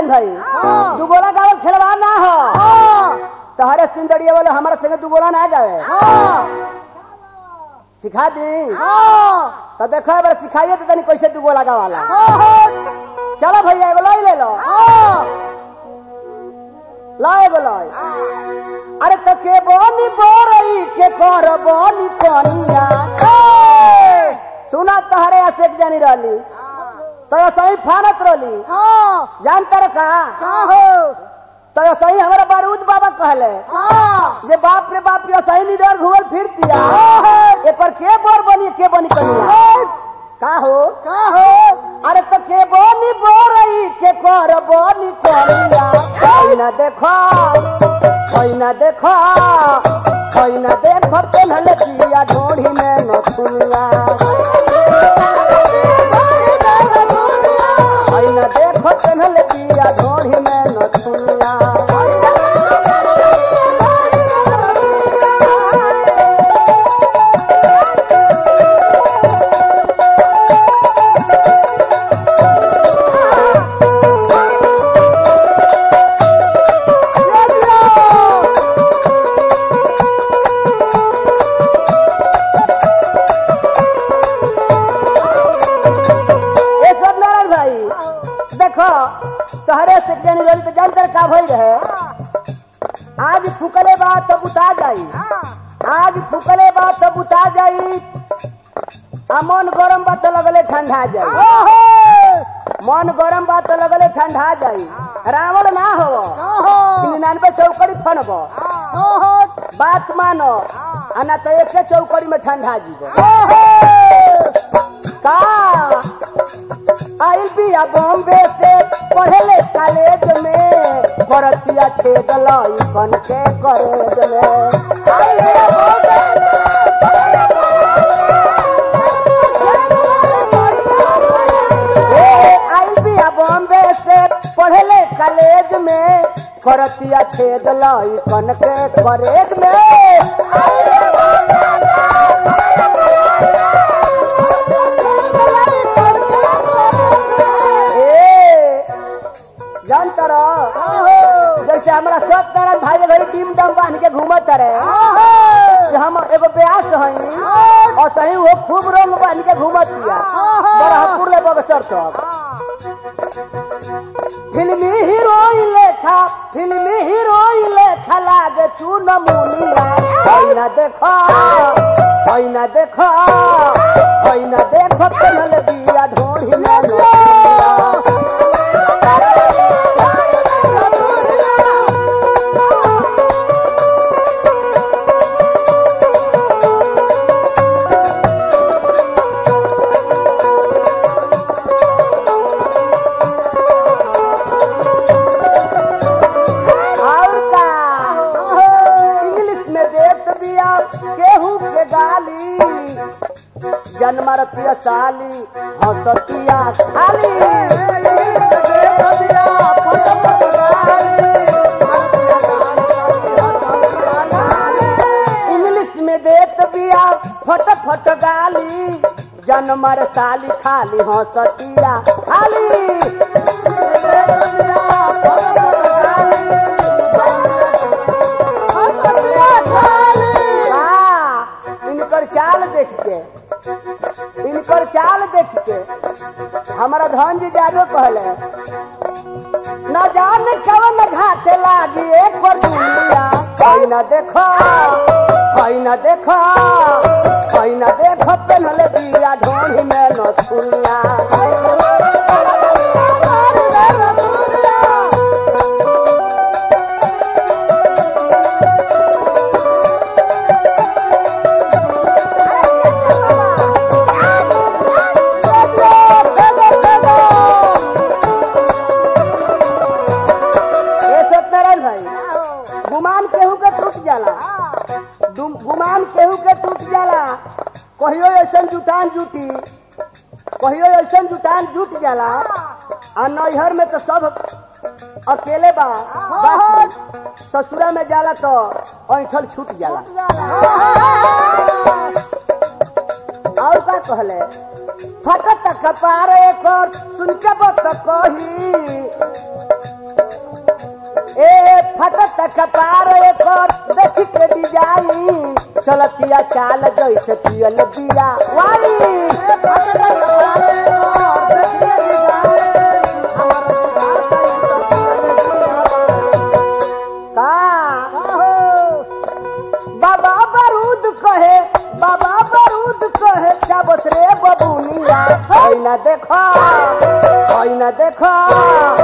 सत्यनारायण भाई हाँ। दुगोला गावल खेलवा ना हो हाँ तहरे सिंदड़िया वाले हमारा संगे दुगोला ना गावे हाँ सिखा दी हाँ तो देखो एक बार सिखाइए तो तनी कैसे दुगोला गावाला हाँ चलो भैया एगो लाई ले लो हाँ ला एगो लाई अरे तो के बोनी बोरई के कर बोनी कनिया ए! सुना तहरे असेक जानी रहली तो सही फानत रहली हाँ जानता रे का हाँ हो तो सही हमारा बारूद बाबा कहले हाँ जे बाप रे बाप रे सही निडर घुमल फिर दिया एक पर के बोर बनी के बनी कनिया का हो का हो अरे तो के बोनी बोरई के कर बोनी कनिया कोई ना देखो कोई ना देखो कोई ना देखो पेनहल दिया ढोढ़ी में नथुनिया कोई ना देखो पेनहल दिया ढोढ़ी में नथुनिया ए सब नारायण भाई देखो तहरे से जानी रही तो जानकर का भई रहे आज फुकले बात तो बुता जाई आज फुकले बात तो बुता जाई आ मन गरम बात तो लगले ठंडा जाई मन गरम बात तो लगले ठंडा जाई रावण ना हो निन्यानवे चौकड़ी फनबो बात मानो आ ना तो एके चौकड़ी में ठंडा जीवो का आइल बिया बॉम्बे से पढ़ले कॉलेज में भरतिया छेद लाई बन के कॉलेज में आइल बिया बॉम्बे ए, आइल बिया बॉम्बे से पढ़ले कॉलेज में भरतिया छेद लाई बन के कॉलेज में ए, जानता रहो जैसे हमारा सत्यनारायण भाई के घरे टीम दम बांध के घूमत रहे कि हम एगो ब्यास हई और सही वो खूब रंग बांध के घूमत दिया बरहपुर ले बगसर तक फिल्मी हीरोइन लेखा फिल्मी हीरोइन लेखा लागे चून मुनिया होई ना देखो होई ना देखो होई ना देखो पेनल बिया ढोढ़ी में नोटिया। और का इंग्लिश में देत बिया केहू के गाली जन्मरतिया साली हंसतिया खाली इंग्लिश में देत बिया फट फट गाली जन्मर साली खाली हंसतिया खाली हाँ, इनकर चाल देख के इनकर चाल देख के हमारा धन जी जादो कहले न जाने कवन घाटे लागी एक पर दुनिया कोई न देखो कोई न देखो कोई न देखो पेनहले बिया ढोढ़ी में न छुनिया ए सत्यनारायण भाई गुमान केहू के टूट जाला दुम- गुमान केहू के टूट जाला कहियो ऐसन जुटान जुटी कहियो ऐसन जुटान जुट जाला आ नैहर में तो सब अकेले बा बाकी ससुरा में जाला तो ऐठल छूट जाला और का कहले फटत कपार एकर सुन के बत कही कपार एकर देख के डिजाइन चलतिया चाल जैसे पियल बिया वाई का बाबा बारूद कहे बाबा बारूद कहे चाबस रे बबुनिया ना देखो ना देखो